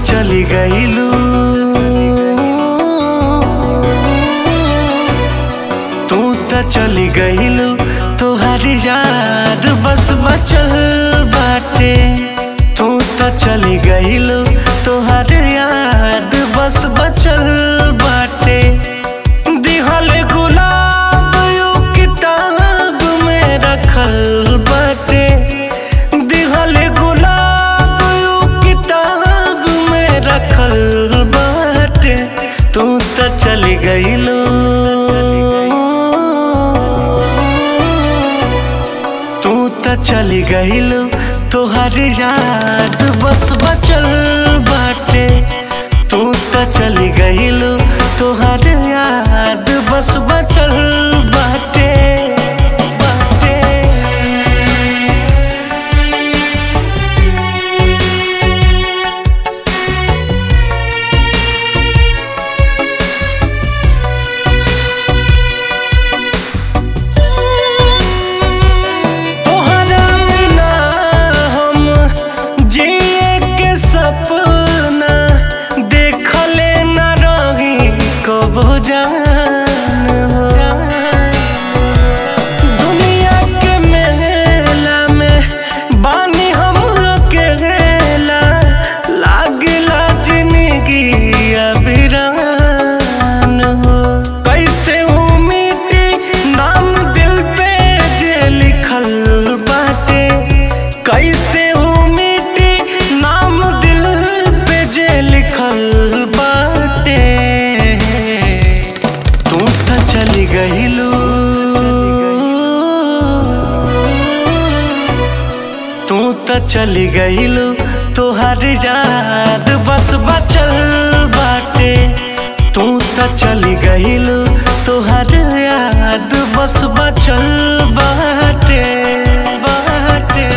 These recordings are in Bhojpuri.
चली गईलू तू त चली गईलू तोहारी याद बस बचल बाटे तू त चली गईलू तोहार याद बस बचल बाटे दिहल गुलाब यू किताब में रखल बाटे दिहल गुलाब यू किताब में रखल बाटे तू त चली गईलू तू त चली गईलू तोहर याद बस बचल बाटे तू त चली गईलू तोहर याद बस बचल बाटे बाटे तोहरा बिना हम जिए के सपना देखले न रही कबो जान हो दुनिया के मेला में बानी हम अकेला लागला जिंदगी अबिरान हो कैसे हूँ मिटी नाम दिल पे जे लिखल बाटे कैसे हूँ मिटी नाम दिल पे जे लिखल बाटे तू त चली गईलू तू त चली गईलू तोहर याद बस बचल बाटे तू त चली गईलू तोहर याद बस बचल बाटे बाटे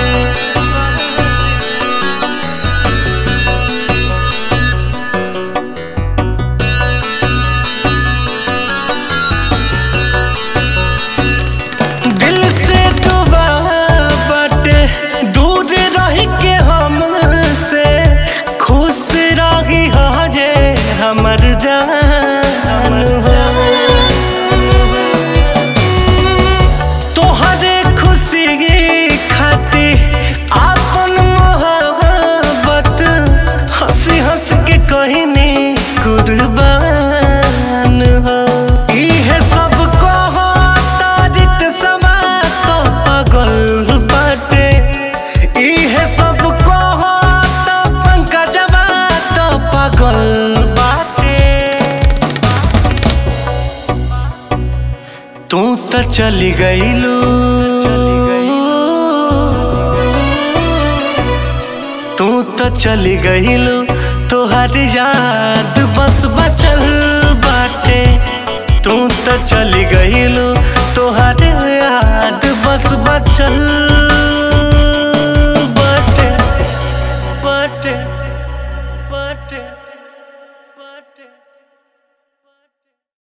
दिल से दुआ बटे दूर रह के हमसे खुश रही हो जे हमर जान हो तोहरे खुशी खातिर आपन मोहब्बत हंसी हंस के कहनी कुर्बान हो इहे सब कहो तारित समा तो पगल बाटे इहे सब कहो तो पंकजवा तो पगल बाटे तू त चली गईलू तू त चली गईलू तोहर याद बस बचल बाटे तू त चली गईलू तोहर याद बस बचल बाटे बाटे